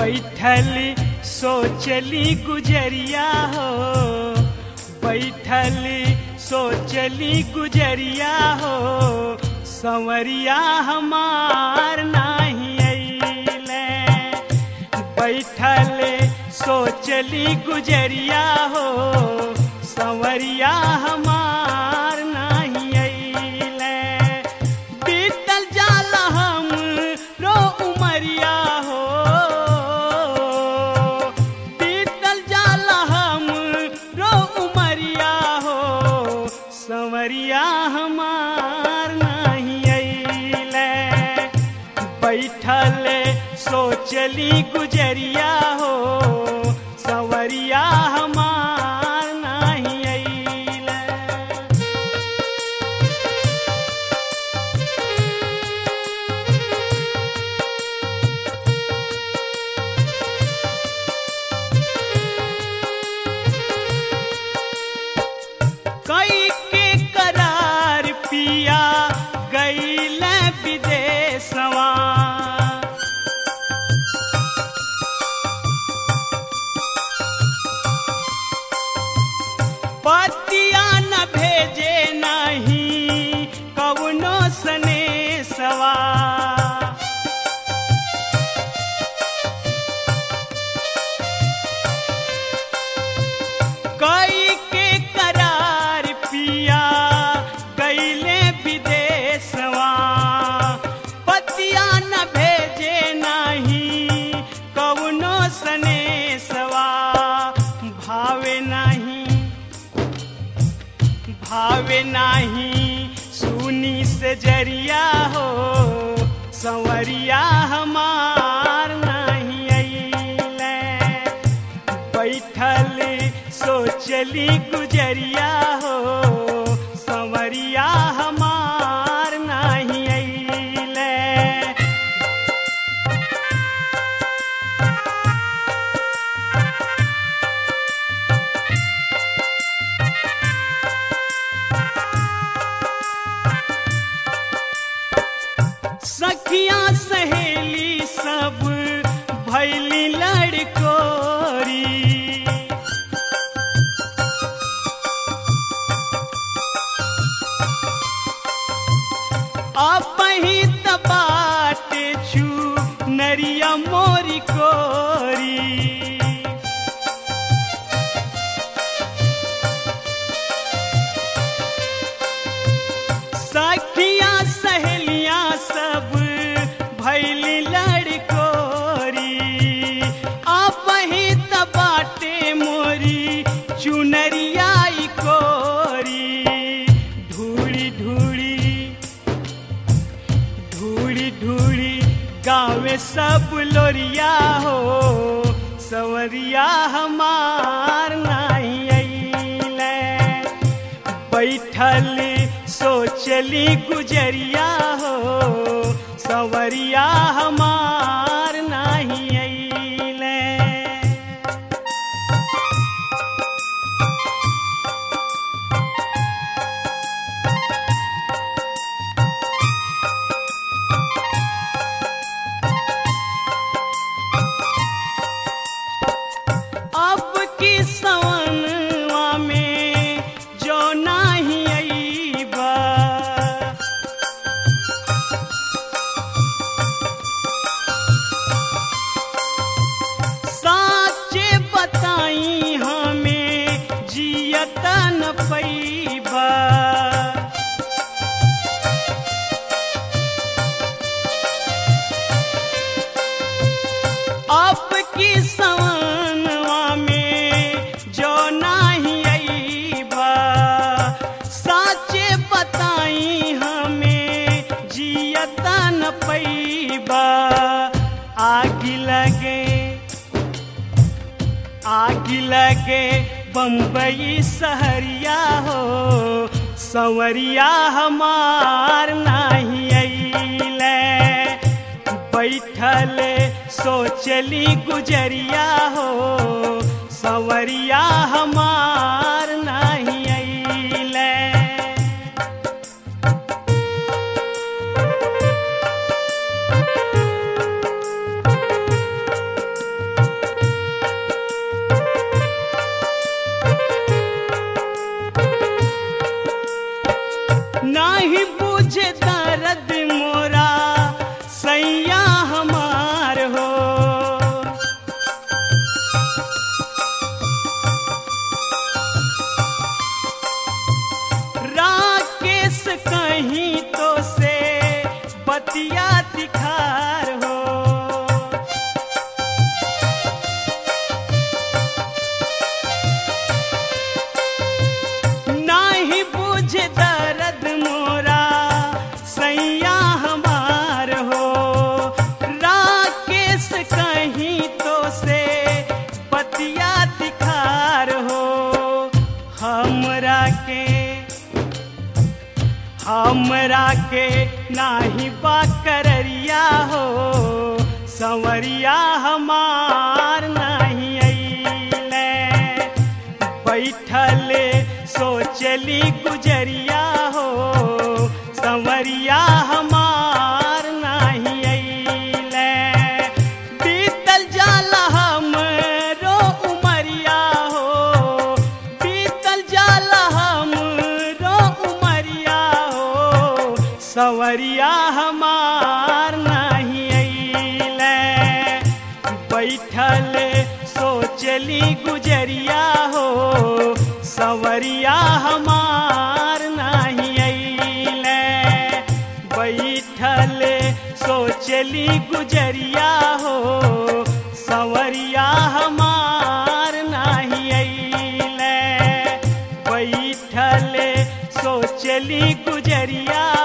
बैठल सोचली गुजरिया हो बैठल सोचली गुजरिया हो संवरिया हमार नाही अइले बैठल सोचली गुजरिया हो संवरिया हमार नाही अइले बीतल जाल हम रो उमरिया हो बीतल जाल हम रो उमरिया हो संवरिया हमार नहीं अइले बैठल सोचली गुजरिया हो संवरिया हमार नहीं अइले कई के करार पिया गईल विदेशवा पतिया न भेजे नहीं कवनो सनेसवा कई के करार पिया गईले विदेशवा पतिया न भेजे नहीं कवनो सनेसवा भावे नहीं भावे नहीं सुनी से जरिया हो संवरिया हमार नहीं अइले बैठल सोचली गुजरिया हो संवरिया हमार नहीं अइले सखिया सहेली सब भैली लड़कोरी अपही तबाट छू नरिया मोरी कोरी सखिया सहेलियां सब भैली लड़कोरी आप ही तबाटे मोरी चुनरियाई कोरी ढूड़ी ढूड़ी ढूड़ी ढूड़ी गाँव सब लोरिया हो सवरिया हमार नहीं अइले बैठल सोचली गुजरिया हो सवरिया हमार नहीं अइले अब की सवनवा में जो नाही अइबा साचे बताई हमें जियत न पैबा अब की सवनवा में जो नाही अइबा साचे बताई हमें जियत न पैबा आग लगे आग लगे बम्बई सहरिया हो संवरिया हमार नाही अइले बैठल सोचली गुजरिया हो संवरिया हमार नहीं अइले पतिया तिखार हो नाही बुझ दर्द मोरा सैया हमार हो राकेश कहीं तो से पतिया तिखार हो हमरा के हमरा के नाही बा कररिया हो संवरिया हमार नहीं अइले बैठले सोचली गुजरिया हो संवरिया हमार नहीं अइले बीतल जाला हमरो उमरिया हो बीतल जाला हमरो उमरिया हो संवरिया हमार नहीं अइले बैठले सोचली गुजरिया हो संवरिया हमार नहीं अइले बैठले सोचली गुजरिया हो संवरिया हमार नहीं अइले बैठले सोचली गुजरिया